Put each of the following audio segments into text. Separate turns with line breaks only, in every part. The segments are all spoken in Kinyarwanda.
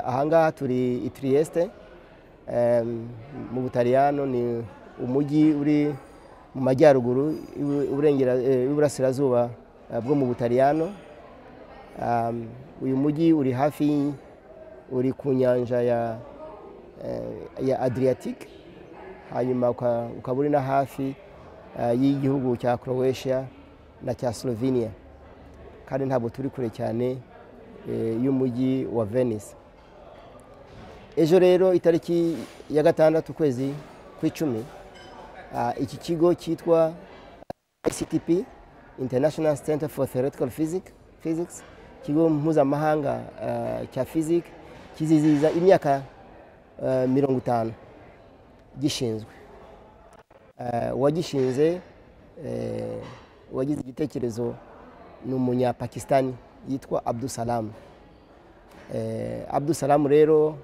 ahangaha turi i Trieste em, mu Butaliyano ni umujyi uri mu majyaruguru y'u- Uburengera- eh, y'uburasirazuba eh, bwo mu Butaliyano Um, uyu mujyi uri hafi y- uri ku nyanja ya, eh, ya Adriatic hanyuma uka- ukaba uri na hafi eh, y'igihugu cya Croatia na cya Slovenia kandi ntabwo turi kure cyane eh, y'umujyi wa Venice ejo rero itariki ya gatandatu ukwezi kw'icumi ah, iki kigo cyitwa ICTP International Center for Theoretical Physics, Physics kigo mpuzamahanga ah, cya physics kizizihiza imyaka ah, mirongo itanu gishinzwe Ah, uwagishinze eh, uwagize igitekerezo ni umunyapakistani yitwa abdusalamu Eh, Abdul Salam rero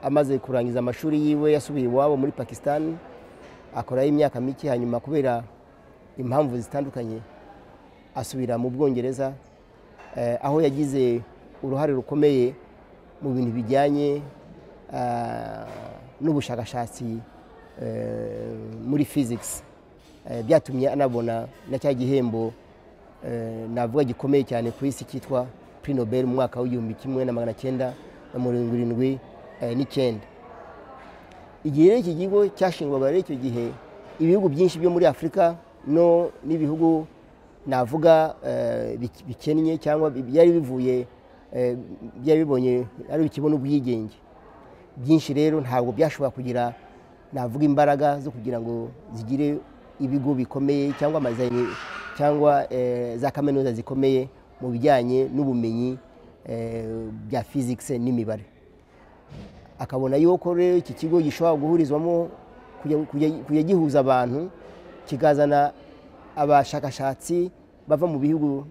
amaze kurangiza amashuri yiwe yasubiye iwabo muri Pakistan akorayo imyaka mike hanyuma kubera impamvu zitandukanye asubira mu Bwongereza eh, aho yagize uruhare rukomeye mu bintu bijyanye ah, n'ubushakashatsi eh, muri physics Eh, byatumye anabona na cya gihembo eh, navuga gikomeye cyane ku isi cyitwa Prix Nobel mu mwaka w'igihumbi kimwe na magana cyenda na mirongo irindwi eh, n'icyenda igihe rero iki kigo cyashingwaga rero icyo gihe ibihugu byinshi byo muri afurika no n'ibihugu navuga eh, bik- bikennye cyangwa bi- byari bivuye eh, byari bibonye ari bikibona ubwigenge byinshi rero ntabwo byashobora kugira navuga imbaraga zo kugira ngo zigire ibigo bikomeye cyangwa amazanye cyangwa eh, za kaminuza zikomeye mu bijyanye n'ubumenyi eh, bya physics n'imibare akabona yuko rero iki kigo gishobora guhurizwamo kujya- kujya- kujya gihuza abantu kikazana abashakashatsi bava mu bihugu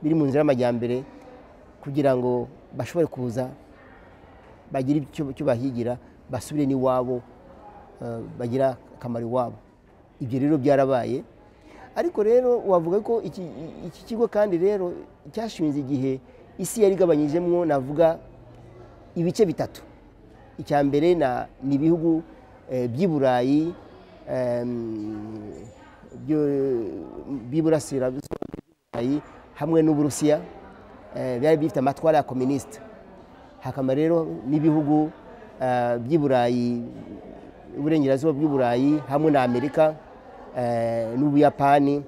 biri mu nzira y'amajyambere kugira ngo bashobore kuza bagira icyo icyo bahigira basubire n'iwabo eh, bagira akamaro iwabo ibyo rero byarabaye ariko rero wavuga ko iki iki kigo kandi rero cyashinze igihe isi yari igabanyijemwo navuga ibice bitatu icya mbere na- ni ibihugu eh, by'i burayi em, byo- by'iburasirazuba bw'i Burayi hamwe n'uburusiya eh, byari bifite amatwara ya kominisite hakaba rero n'ibihugu eh, by'i burayi uburengerazuba bw'i burayi hamwe na amerika eh, n'ubuyapani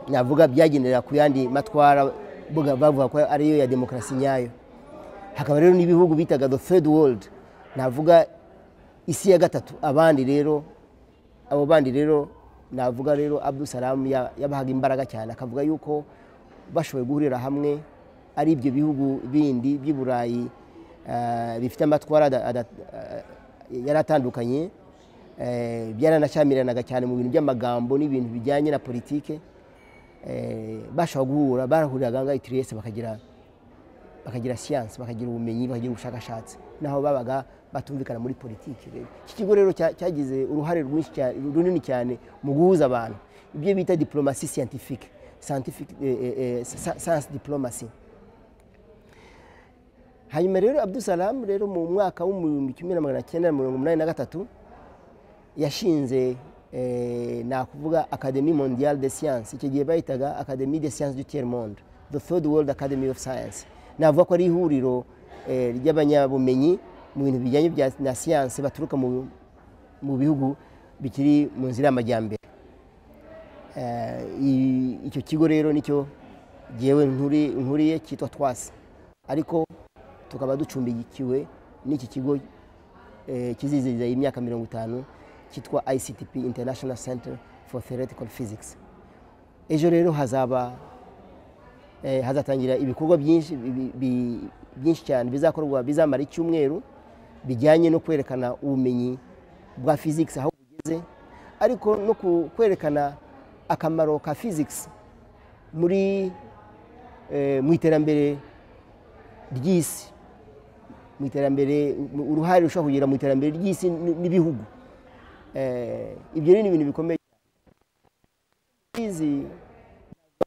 navuga byagendera ku yandi matwara buga- bavuga ko ariyo ya demokarasi nyayo hakaba rero n'ibihugu bitaga the third world navuga isi ya gatatu abandi rero abo bandi rero navuga rero abdusalamu ya- yabahaga imbaraga cyane akavuga yuko bashoboye guhurira hamwe ari ibyo bihugu bindi by'i burayi eh, bifite amatwara ada- ada- eh, yari atandukanye eh, byaranashyamiranaga cyane mu bintu by'amagambo n'ibintu bijyanye na politike eh, bashobora guhura barahuriraga ngaho i Trieste bakagira bakagira siyansi bakagira ubumenyi bakagira ubushakashatsi naho babaga batumvikana muri politiki rero iki kigo rero cya- cyagize uruhare rwinshi cyane- runini cyane mu guhuza abantu ibyo bita diplomasi scientifique scientific eh, eh, eh, sa- science diplomacy hanyuma rero abdusalamu rero mu mwaka w'ibihumbi kimwe na magana cyenda na mirongo inani na gatatu yashinze eh, nakuvuga academie mondiale de science icyo gihe bayitaga academie de science du tiers monde the third world academy of science navuga ko ari ihuriro eh, ry'abanyabumenyi mu bintu bijyanye bya- na siyansi baturuka mu mu bihugu bikiri mu nzira y'amajyambere Eh, i- icyo kigo rero nicyo jyewe nkuri- nkuriye cyitwa twasi ariko tukaba ducumbikiwe n'iki kigo eh, kizizihiza imyaka mirongo itanu cyitwa ICTP International Center for Theoretical Physics ejo rero hazaba eh, hazatangira ibikorwa byinshi bi- bi- byinshi cyane bizakorwa bizamara icyumweru bijyanye no kwerekana ubumenyi bwa physics aho bugeze ariko no ku- kwerekana akamaro ka physics muri eh, mu iterambere ry'isi mu iterambere mu- uruhare rushobora kugira mu iterambere ry'isi n- n'ibihugu Eh, ibyo rero ni ibintu bikomeye izi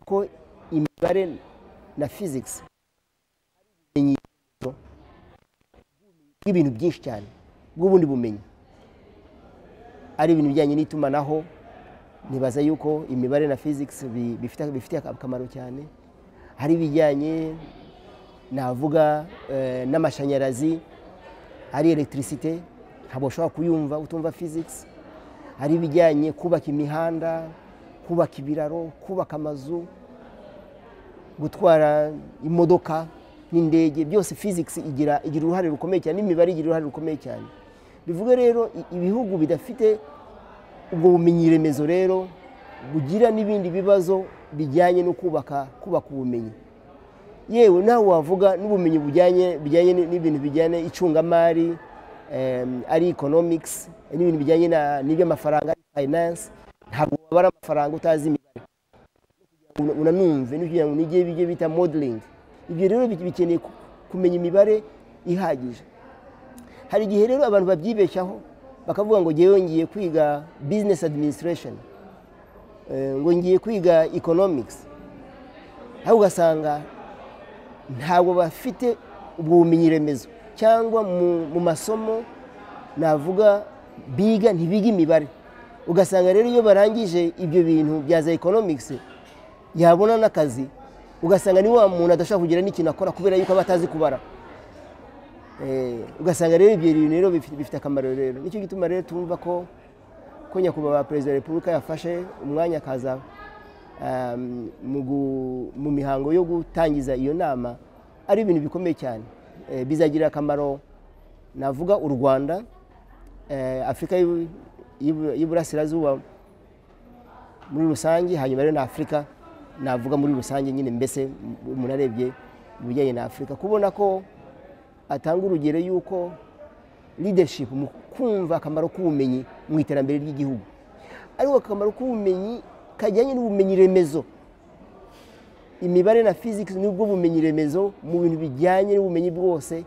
ko imibare na physics ari ubumenyi bw'ibintu byinshi cyane bw'ubundi bumenyi ari ibintu bijyanye n'itumanaho nibaza yuko imibare na fizikisi bifite akamaro cyane hari ibijyanye navuga eh, n'amashanyarazi ari elegitirisite ntabwo ushobora kuyumva utumva fizikisi hari ibijyanye kubaka imihanda kubaka ibiraro kubaka amazu gutwara imodoka n'indege byose fizikisi igira igira uruhare rukomeye cyane n'imibare igira uruhare rukomeye cyane bivuga rero i- ibihugu bidafite ubwo bumenyi remezo rero bugira n'ibindi bibazo bijyanye no kubaka kubaka ubumenyi yewe nawe wavuga n'ubumenyi bujyanye bijyanye n- n'ibintu bijyanye icungamari em, ari economics n'ibintu bijyanye na- n'iby'amafaranga ari finance ntabwo wabara amafaranga utazi imibare una- unanumve n'ibyo unige bijye bita modeling ibyo rero bi- bikeneye ku- kumenya imibare ihagije hari igihe rero abantu babyibeshyaho bakavuga ngo ngewe ngiye kwiga business administration eh, ngo ngiye kwiga economics aho ugasanga ntabwo bafite ubwo bumenyi remezo cyangwa mu- mu masomo navuga biga ntibiga imibare ugasanga rero iyo barangije ibyo bintu bya za economics yabona n'akazi ugasanga ni wa muntu adashobora kugira n'ikintu akora kubera yuko aba atazi kubara Eh, ugasanga rero ibyo bintu rero bifite bifite akamaro rero nicyo gituma rero tumva ko ko nyakubahwa perezida wa repubulika yafashe umwanya akaza um, mu gu- mu mihango yo gutangiza iyo nama ari ibintu bikomeye cyane Eh, bizagirira akamaro navuga u rwanda eh, afurika y'Ibu- y'Ibu- y'iburasirazuba muri rusange hanyuma rero na afurika navuga muri rusange nyine mbese m- umuntu arebye mu bijyanye na afurika kubona ko atanga urugero y'uko leadership mu kumva akamaro k'ubumenyi mu iterambere ry'igihugu ariko akamaro k'ubumenyi kajyanye n'ubumenyi remezo imibare na physics ni bwo bumenyi remezo mu bintu bijyanye n'ubumenyi bwose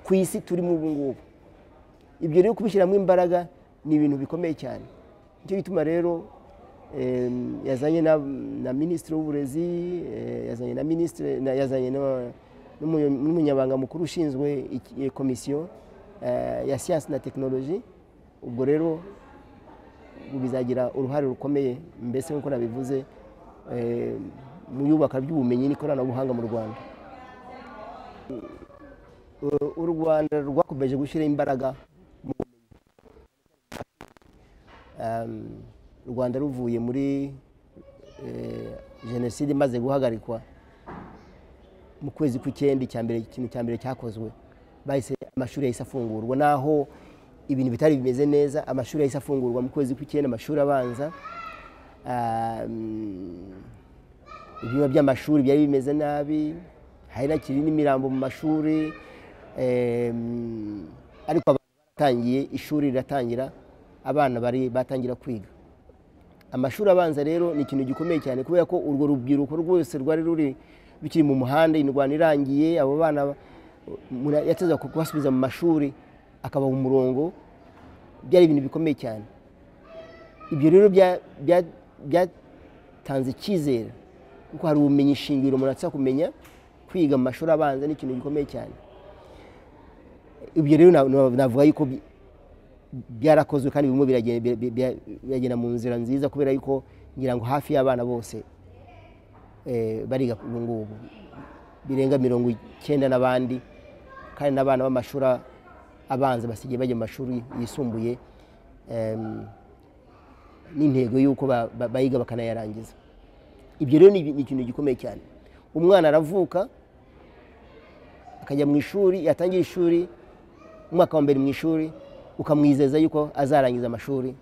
ku isi turimo ubu ngubu ibyo rero kubishyiramo imbaraga ni ibintu bikomeye cyane nicyo gituma rero em, yazanye na, na minisitiri w'uburezi eh, yazanye na minisitiri na- yazanye na- n'umuyo- n'umunyabanga mukuru ushinzwe iki- eh, komisiyo eh, ya siyansi na tekinoloji ubwo rero bizagira uruhare rukomeye mbese nk'uko nabivuze eh, mu yubaka ry'ubumenyi n'ikoranabuhanga mu rwanda U- u rwanda rwakomeje gushyira imbaraga um, u rwanda ruvuye muri eh, jenoside imaze guhagarikwa mu kwezi kw'icyenda icya mbere ikintu cya mbere cyakozwe bahise amashuri yahise afungurwa naho ibintu bitari bimeze neza amashuri yahise afungurwa mu kwezi kw'icyenda amashuri abanza um, ibyumba by'amashuri byari bimeze nabi hari hakiri n'imirambo mu mashuri em, ariko abantu baratangiye ishuri riratangira abana bari batangira kwiga amashuri abanza rero ni ikintu gikomeye cyane kubera ko urwo rubyiruko rwose rwari ruri bikiri mu muhanda indwara irangiye abo bana umuntu yateza kubasubiza mu mashuri akabaha umurongo byari ibintu bikomeye cyane ibyo rero bya- bya- byatanze icyizere kuko hari ubumenyi shingiro umuntu aza kumenya kwiga mu mashuri abanza ni ikintu gikomeye cyane ibyo rero na- na- navuga yuko bi- byarakozwe kandi birimo biragenda bira- bira- biragenda mu nzira nziza kubera yuko ngira ngo hafi y'abana bose eh, bariga ubu ngubu birenga mirongo icyenda n'abandi kandi n'abana b'amashuri abanza basigaye bajya mu mashuri yisumbuye em, n'intego y'uko ba- ba- bayiga bakanayarangiza ibyo rero ni ni ikintu gikomeye cyane umwana aravuka akajya mu ishuri yatangira ishuri umwaka wa mbere mu ishuri ukamwizeza yuko azarangiza amashuri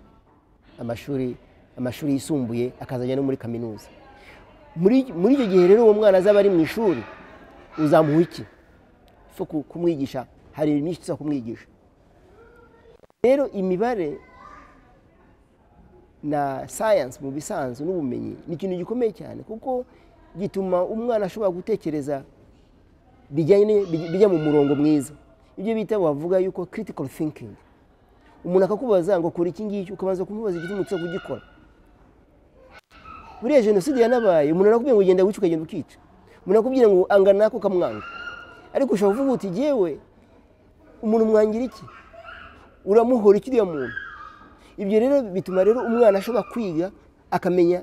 amashuri amashuri yisumbuye akazajya no muri kaminuza muri muri icyo gihe rero uwo mwana azaba ari mu ishuri uzamuha iki so ku- kumwigisha hari ibintu byinshi tuza kumwigisha rero imibare na science mu bisanzwe n'ubumenyi ni ikintu gikomeye cyane kuko gituma umwana ashobora gutekereza bijyanye bij- bijya mu murongo mwiza ibyo bita wavuga yuko critical thinking umuntu akakubaza ngo kora iki ngiki ukabanza kumubaza igituma uza kugikora buriya jenoside yanabaye umuntu arakubwira ngo genda wica ukagenda ukica umuntu arakubwira ngo anga nako ukamwanga ariko ushobora kuvuga uti jyewe umuntu mwangira iki uramuhora iki uriya muntu ibyo rero bituma rero umwana ashobora kwiga akamenya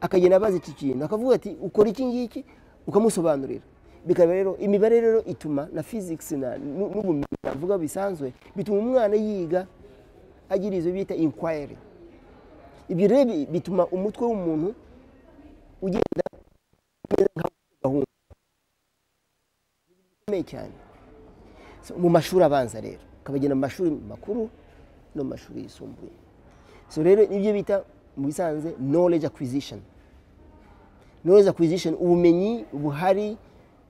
akagenda abaza iki kintu akavuga ati ukora iki ngiki ukamusobanurira bikaba rero imibare rero ituma na fizikisi na- nu- n'ubumenyi navuga bisanzwe bituma umwana yiga agira izo bita inkwayiri ibyo rero bi- bituma umutwe w'umuntu ugenda umeze nka gahunda ikomeye cyane So, mu mashuri abanza rero ukabagenda mu mashuri makuru no mu mashuri yisumbuye so rero ibyo bita mu bisanzwe knowledge acquisition knowledge acquisition ubumenyi buhari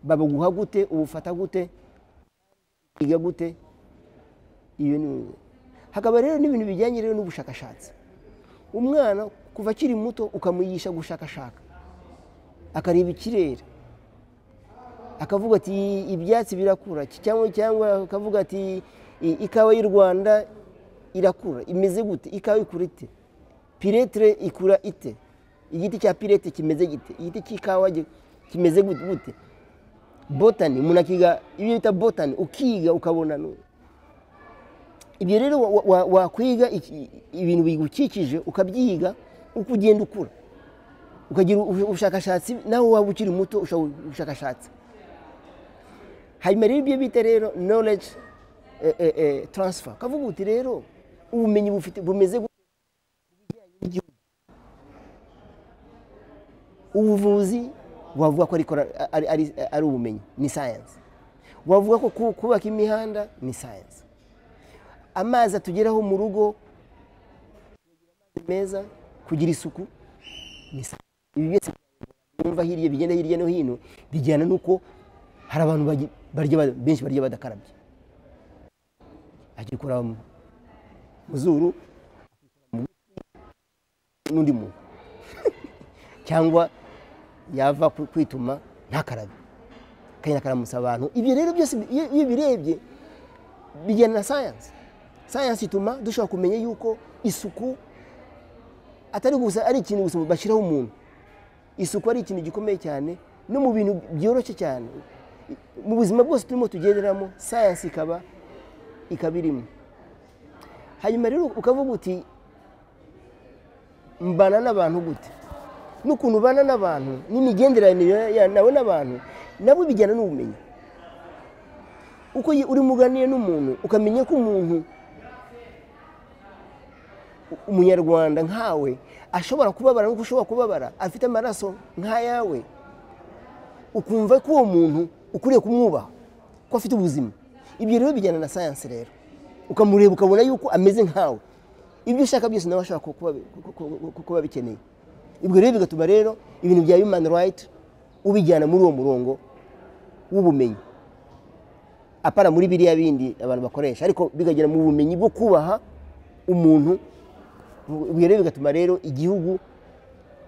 babuguha gute ubufata gute ukiga gute iyo ni hakaba rero n'ibintu bijyanye rero n'ubushakashatsi umwana kuva akiri muto ukamuyigisha gushakashaka akareba ikirere akavuga ati ibyatsi birakura ki- cyangwa cyangwa akavuga ati "I- ikawa y'u rwanda irakura imeze gute ikawa ikura ite piretire ikura ite igiti cya pirete kimeze gite igiti cy'ikawa gi- kimeze gute gute botani umuntu akiga ibyo bita botani ukiga ukabona nu- ibyo rero wa- wa- wa- wakwiga iki- ibintu bigukikije ukabyiga uko ugenda ukura ukagira ubu- ubushakashatsi nawe waba ukiri muto ushobora gukora ubushakashatsi hanyuma rero ibyo bita rero knowledge eh, eh, eh, transfer kavuga uti rero ubumenyi bufite bumeze gute mu bijyanye n'igihugu ubuvuzi wavuga ko ari kora- ari- ari- ari ubumenyi ni science wavuga ko ku- kubaka imihanda ni science amazi atugeraho mu rugo meza kugira isuku ni science ibi byose wumva hirya bigenda hirya no hino bijyana n'uko hari abantu bagi- barya ba- benshi barya badakarabye agikora mu mu zuru mu gutwi, n'undi muntu cyangwa yava ku- kwituma ntakarabe akagenda akaramusa abantu ibyo rero byose bi- iyo iyo birebye bijyana na sayansi sayansi ituma dushobora kumenya yuko isuku atari gusa ari ikintu gusa bashyiraho umuntu isuku ari ikintu gikomeye cyane no mu bintu byoroshye cyane mu buzima bwose turimo tugenderamo sayansi ikaba ikaba irimo hanyuma rero ukavuga uti mbana n'abantu gute n'ukuntu ubana n'abantu n'imigenderanire ya- nawe n'abantu nabwo bijyana n'ubumenyi uko yi- urimo uganira n'umuntu ukamenya ko umuntu umunyarwanda nkawe ashobora kubabara nk'uko ushobora kubabara afite amaraso nk'ayawe ukumva ko uwo muntu ukwiriye kumwubaha ko afite ubuzima ibyo rero bijyana na sayansi rero ukamureba ukabona yuko ameze nkawe ibyo ushaka byose nawe ashobora ku- kuba- ku- ku- ku- ku- kuba bikeneye ibyo rero bigatuma rero ibintu bya human right ubijyana muri uwo murongo w'ubumenyi apana muri biriya bindi abantu bakoresha ariko bikagera mu bumenyi bwo kubaha umuntu ibyo rero bigatuma rero igihugu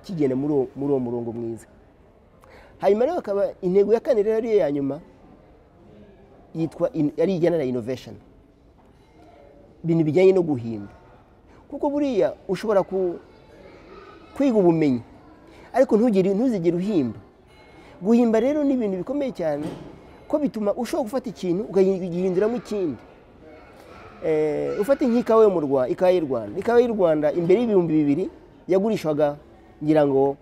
kigenda muri uwo- muri uwo murongo mwiza hanyuma rero akaba intego ya kane rero ariyo ya nyuma yitwa in- ari ijyana na innovation ibintu bijyanye no guhimba kuko buriya ushobora ku- kwiga ubumenyi ariko ntugire ntuzigere uhimba guhimba rero ni ibintu bikomeye cyane ko bituma ushobora gufata ikintu ukagihinduramo ikindi Eh, ufate nk'ikawa yo mu Rwa- ikawa y'u Rwanda ikawa y'u Rwanda imbere y'ibihumbi bibiri yagurishwaga ngira ngo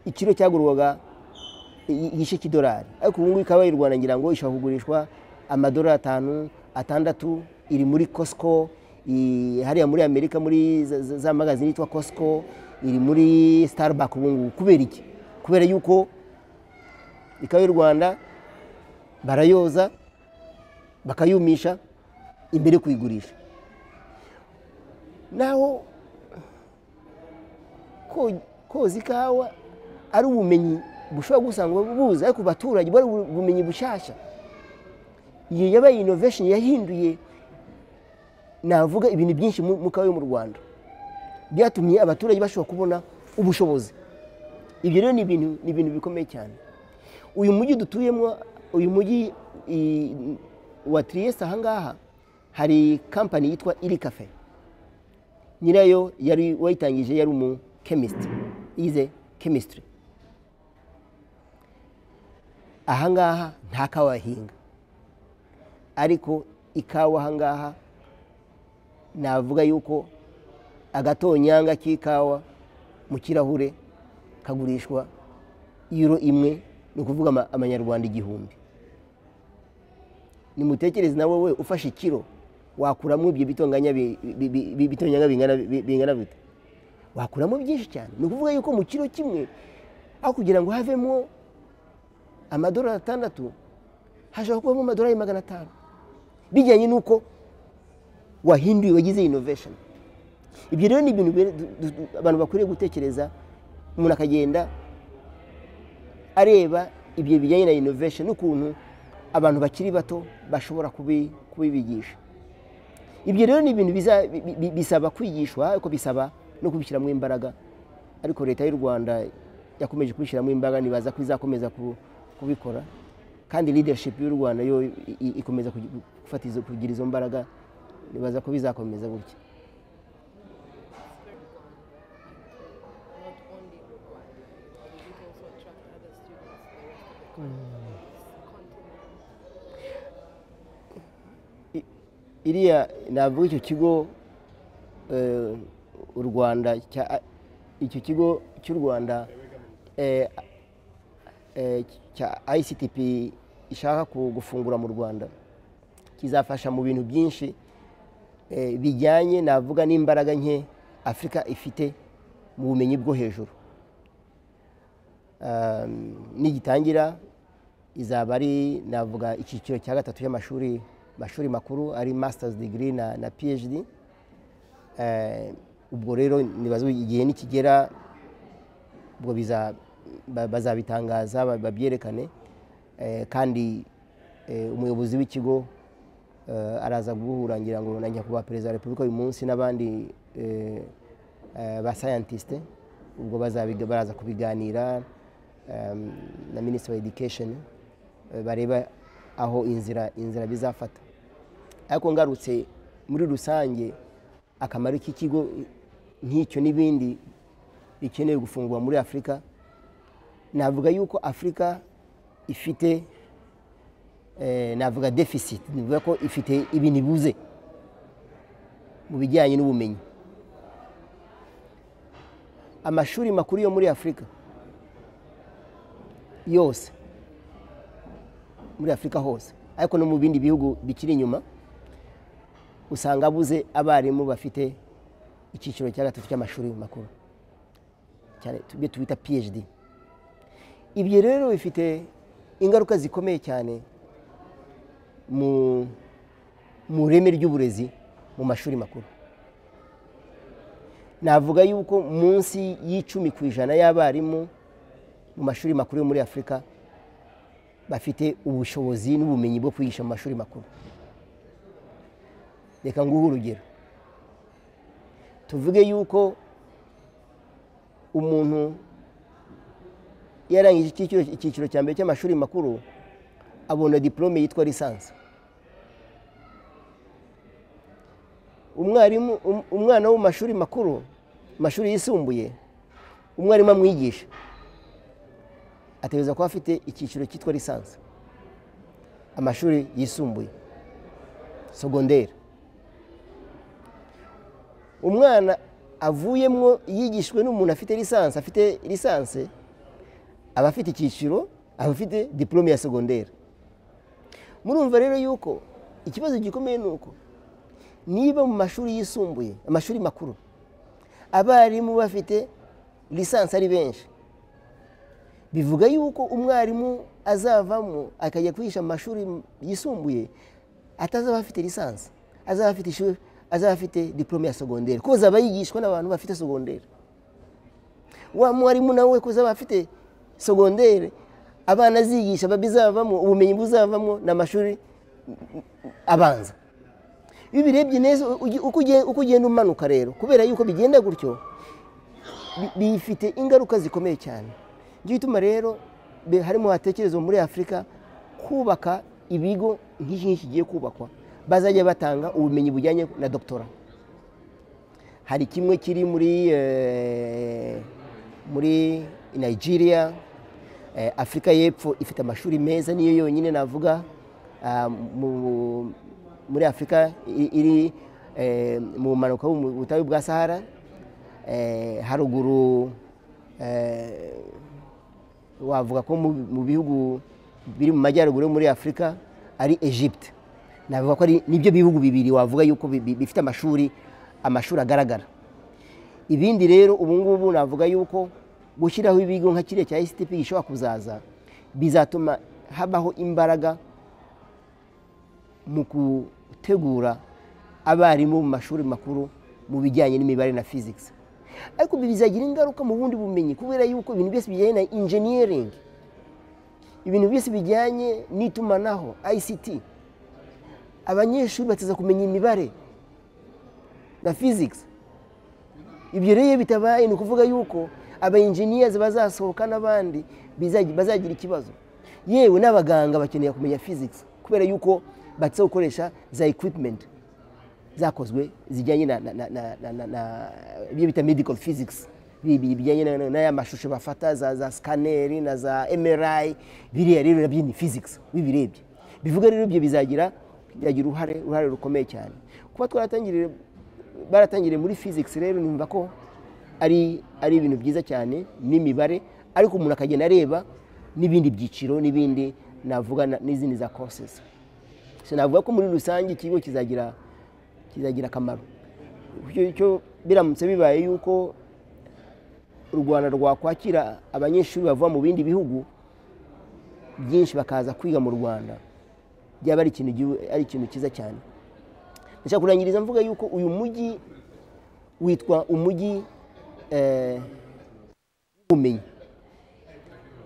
ikiro cyagurwaga i- igice cy'idolari ariko ubu ngubu ikawa y'u Rwanda ngira ngo ishobora kugurishwa amadolari atanu atandatu iri muri Costco i- hariya muri Amerika muri za- za za magazine yitwa Costco iri muri Starbucks ubu ngubu kubera iki kubera yuko ikawa y'u Rwanda barayoza bakayumisha imbere yo kuyigurisha naho ko- koza ikawa ari ubumenyi bushobora gusanga buza ariko ku baturage bwari ubu- ubumenyi bushyashya iyo yabaye inovesheni yahinduye navuga ibintu byinshi mu mu kawa yo mu rwanda byatumye abaturage bashobora kubona ubushobozi ibyo rero ni ibintu ni ibintu bikomeye cyane uyu mujyi dutuyemo uyu mujyi i- wa Trieste ahangaha hari kampani yitwa iri kafe nyirayo yari wayitangije yari umu chemist yize chemistry ahangaha nta kawa bahinga ariko ikawa aha ngaha navuga yuko agatonyanga k'ikawa mu kirahure kagurishwa yiro imwe ni ukuvuga ama- amanyarwanda igihumbi nimutekereze na wowe ufashe ikiro wakuramo ibyo bitonganya bi- bi- bi- bi- bitonyanga bingana bi- bingana bite wakuramo byinshi cyane ni ukuvuga yuko mu kiro kimwe aho kugira ngo havemo amadolari atandatu hashobora kubamo amadolari magana atanu bijyanye n'uko wahinduye wagize innovation ibyo rero ni ibintu bire- du- du- du- abantu bakwiriye gutekereza umuntu akagenda areba ibyo bijyanye na innovation n'ukuntu abantu bakiri bato bashobora kubi- kubibigisha ibyo rero ni ibintu biza- bi- bi- bisaba kwigishwa ariko bisaba no kubishyiramo imbaraga ariko leta y'u rwanda yakomeje kubishyiramo imbaraga nibaza ko izakomeza ku- kubikora kandi leadership y'u rwanda yo i- i- ikomeza kugi- gufata izo- kugira izo mbaraga nibaza ko bizakomeza gutya
not only one. Did it also attract other students, the rest of the continent?
iriya navuga icyo kigo eh, u rwanda cya- icyo kigo cy'u rwanda eh, eh, cya ictp ishaka ku- gufungura mu rwanda kizafasha mu bintu byinshi eh, bijyanye navuga n'imbaraga nke afurika ifite mu bumenyi bwo hejuru Um, nigitangira izaba ari navuga icyiciro cya gatatu cy'amashuri mashuri makuru ari masters degree na, na phd Eh, ubwo rero nibaza igihe nikigera ubwo biza- ba- bazabitangaza ba- babyerekane Eh, kandi eh, umuyobozi w'ikigo eh, araza guhura ngira ngo na nyakubahwa perezida wa repubulika uyu munsi n'abandi eh, eh, ba scientiste ubwo bazabiga- baraza kubiganira em, na minisitiri wa education eh, bareba aho inzira inzira bizafata ariko ngarutse muri rusange akamaro k'ikigo nk'icyo n'ibindi bikenewe gufungurwa muri afurika navuga yuko afurika ifite eh, navuga deficit nivuga ko ifite ibintu ibuze mu bijyanye n'ubumenyi amashuri makuru yo muri afurika yose muri afurika hose ariko no mu bindi bihugu bikiri inyuma usanga abuze abarimu bafite icyiciro cya gatatu cy'amashuri makuru cyane ibyo tubita phd ibyo rero bifite ingaruka zikomeye cyane mu mu reme ry'uburezi mu mashuri makuru navuga yuko munsi y'icumi ku ijana y'abarimu mu mashuri makuru yo muri afurika bafite ubushobozi n'ubumenyi bwo kwigisha mu mashuri makuru reka nguhe urugero tuvuge yuko umuntu yarangije icyiciro- icyiciro cya mbere cy'amashuri makuru abona diplome yitwa lisansi umwarimu um- umwana wo mu mashuri makuru mu mashuri yisumbuye umwarimu amwigisha ategereza kuba afite icyiciro cyitwa lisansi amashuri yisumbuye sogonderi umwana avuyemwo yigishijwe n'umuntu afite lisansi afite lisansi aba afite icyiciro aba afite diplome ya sogonderi murumva rero yuko ikibazo gikomeye ni uko niba mu mashuri yisumbuye amashuri makuru abarimu bafite lisansi ari benshi bivuga yuko umwarimu azavamo akajya kwigisha mu mashuri yisumbuye atazaba afite lisansi azaba afite ishuri azaba afite diplome ya sogonderi kuko azaba yigishwa n'abantu bafite sogonderi wa mwarimu nawe kuko azaba afite sogonderi abana azigisha babizavamo ubumenyi buzavamo ni amashuri abanza iyo ubirebye neza ugi- uko ugiye- uko ugenda umanuka rero kubera yuko bigenda gutyo bi- bifite ingaruka zikomeye cyane njye ituma rero be- harimo hatekerezwa muri afurika kubaka ibigo nk'iki ngiki kigiye kubakwa bazajya batanga ubumenyi bujyanye na doctora hari kimwe kiri muri eh, muri nigeria Eh, afurika y'epfo ifite amashuri meza niyo yonyine navuga ah, mu- muri afurika i- iri eh, mu bumanuko bw'ubu- butayu bwa sahara eh, haruguru eh, wavuga ko mu- mu bihugu biri mu majyaruguru yo muri afurika ari egypte navuga ko ari nibyo bihugu bibiri wavuga yuko bi- bi- bifite amashuri amashuri agaragara ibindi rero ubu ngubu navuga yuko gushyiraho ibigo nka kiriya cya STP gishobora kuzaza bizatuma habaho imbaraga mu gutegura abarimu mu mashuri makuru mu bijyanye n'imibare na physics ariko ibi bizagira ingaruka mu bundi bumenyi kubera yuko ibintu byose bijyanye na engineering ibintu byose bijyanye n'itumanaho ICT abanyeshuri bataza kumenya imibare na physics ibyo rero iyo bitabaye ni ukuvuga yuko aba engineers bazasohoka n'abandi bizagira- bazagira ikibazo yewe n'abaganga bakeneye kumenya physics kubera yuko batse gukoresha za equipment zakozwe zijyanye na na- na- na- na- na- na- ibyo bita medical physics bi- bi- bijyanye na- na- n'aya mashusho bafata za za scanner na za MRI biriya rero nabyo ni physics bibirebye bivuga rero ibyo bizagira bizagira uruhare uruhare rukomeye cyane kuba twaratangiriye baratangiriye muri physics rero numva ko ari ari ibintu byiza cyane n'imibare ariko umuntu akagenda areba n'ibindi byiciro n'ibindi navuga na- n'izindi za courses so navuga ko muri rusange ikigo kizagira kizagira akamaro Icyo- icyo biramutse bibaye yuko u rwanda rwakwakira abanyeshuri bava mu bindi bihugu byinshi bakaza kwiga mu rwanda byaba ari ikintu gihu- ari ikintu cyiza cyane ndashaka kurangiriza mvuga yuko uyu mujyi witwa umujyi eh, w'ubumenyi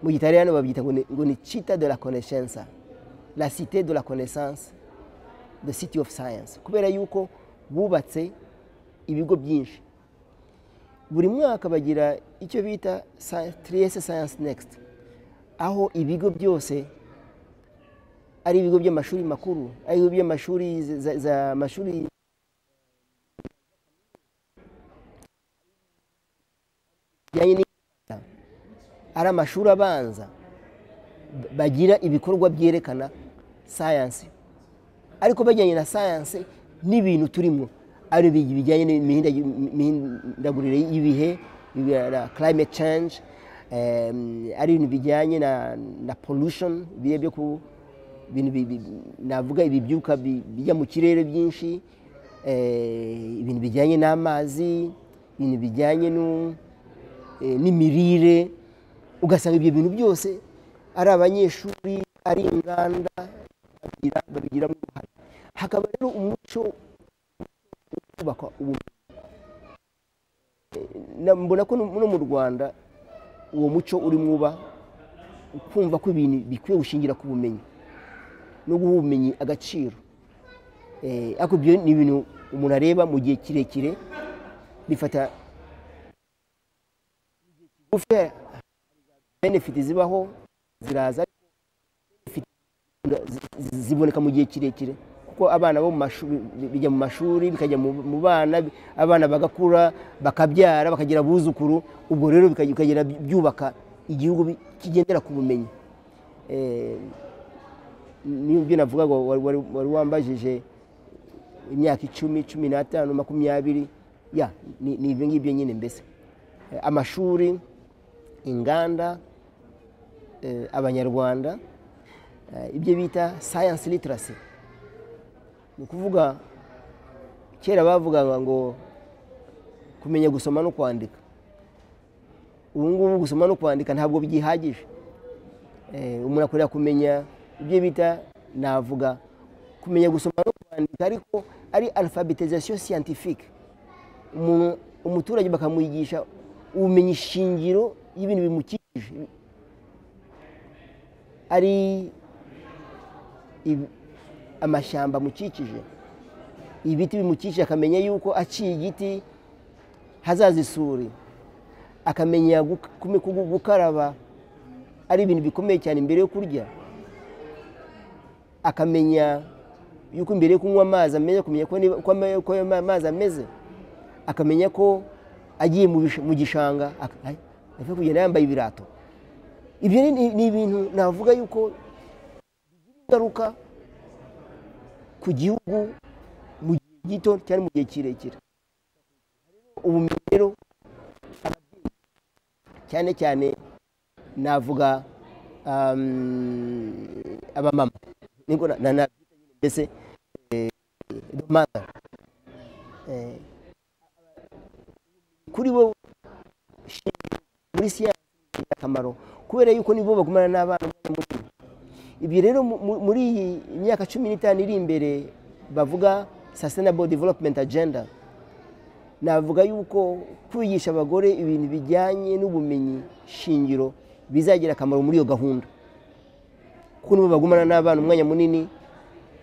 mu gitariyano babyita ngo ni- ngo ni cita de la connaissance la cité de la connaissance the city of science kubera yuko bubatse ibigo byinshi buri mwaka bagira icyo bita Sci- trieste science next aho ibigo byose ari ibigo by'amashuri makuru ari ibigo by'amashuri za- za- za mashuri bijyanye n'imyuga, ari amashuri abanza b- bagira ibikorwa byerekana sayansi ariko bajyanye na sayanse n'ibintu turimo ari bi- bijyanye n'imihinda- n'imihindagurire y'ibihe ibi- na climate change em, ari ibintu bijyanye na, na pollution biriya byo ku bintu bi- bi- navuga ibibyuka bi- bijya mu kirere byinshi eh, ibintu bijyanye n'amazi ibintu bijyanye nu- eh, n'imirire ugasanga ibyo bintu byose ari abanyeshuri ari inganda babigira- babigiramo uruhare hakaba rero umuco wo kubaka ubumenyi Eh, na- mbona ko no no mu rwanda uwo muco urimo uba kumva ko ibintu bikwiye gushingira ku bumenyi no guha ubumenyi agaciro Eh, ariko ibyo ni ibintu umuntu areba mu gihe kirekire bifata ufite benefiti zibaho ziraza benefit zi- ziboneka mu gihe kirekire kuko abana bo mu mashuri bijya mu mashuri bikajya mu mu bana abana bagakura bakabyara bakagira abuzukuru ubwo rero bikajya- bikagenda byubaka igihugu bi- kigendera ku bumenyi Eh, nibyo navuga ngo wari- wari wari wambajije imyaka icumi cumi n'atanu makumyabiri ya ni ni ibyo ngibyo nyine mbese Eh, amashuri inganda eh, abanyarwanda eh, ibyo bita science literacy ni ukuvuga kera bavugaga ngo kumenya gusoma no kwandika ubu ngubu gusoma no kwandika ntabwo byihagije Eh, umuntu akorera kumenya ibyo bita navuga kumenya gusoma no kwandika ariko ari alphabetisation scientifique umuntu umuturage bakamuyigisha ubumenyi shingiro y'ibintu bimukikije ari ibi- amashyamba amukikije ibiti bimukikije akamenya yuko aciye igiti hazaza isuri akamenya guk- kume- kugu- gukaraba ari ibintu bikomeye cyane mbere yo kurya akamenya yuko mbere yo kunywa amazi amenya kumenya ko niba- ko ama- ko ama- amazi ameze akamenya ko agiye mu bish- mu gishanga ak- ay, ajya kugenda yambaye ibirato ibyo ni- ni ni ibintu navuga yuko bigira ingaruka ku gihugu mu gihe gito cyangwa mu gihe kirekire ubumenyi rero ababyeyi cyane cyane navuga um, abamama niko na- na- nabyita nyine mbese eh, domanda Eh, kuri bo shingiro muri siyansi ni akamaro kubera yuko nibo bagumana n'abana umwanya munini ibi rero mu- mu- muri iyi myaka cumi n'itanu iri imbere bavuga sustainable development agenda navuga yuko kwigisha abagore ibintu bijyanye n'ubumenyi shingiro bizagira akamaro muri iyo gahunda kuko nibo bagumana n'abana umwanya munini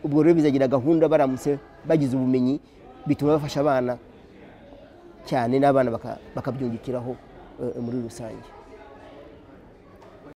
ubwo rero bizagira gahunda baramutse bagize ubumenyi bituma bafasha abana cyane n'abana baka- bakabyungukiraho eh, muri rusange